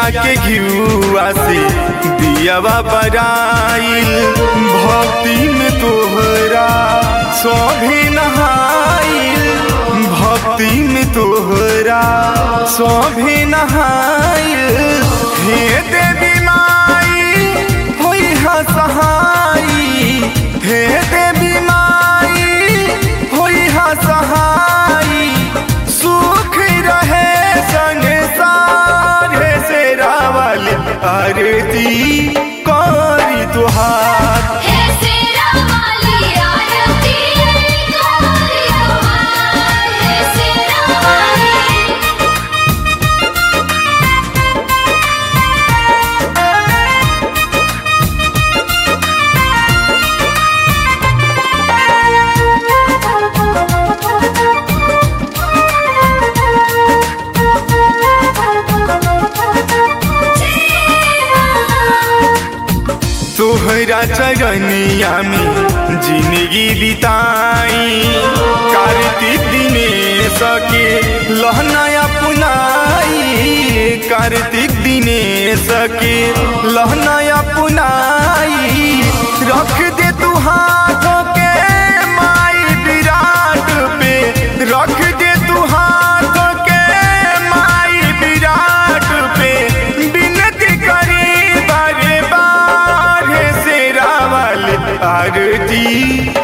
के घियुआ से दियावा बराइल भक्ति में तोहरा सभी नहाइल भक्ति में तोहरा सभी नहाइल हे देवी माई होई हा सहाई हे देवी माई होई हा सहाई सुख रहे संसार से रावल आरती करी तुहार हे सेरा वाली आरती कोरी तुम्हार हे सेरा वाली तोहरा चरनिया में जिंदगी बिताई कार्तिक दिनेश के लहनाया पुनाई कार्तिक दिनेश के लहनाया पुनाई रख दे तू हाथों के माई विराट पे रख दे तू हाथों के माई विराट पे बिनती करी बारे बार से रावल आरती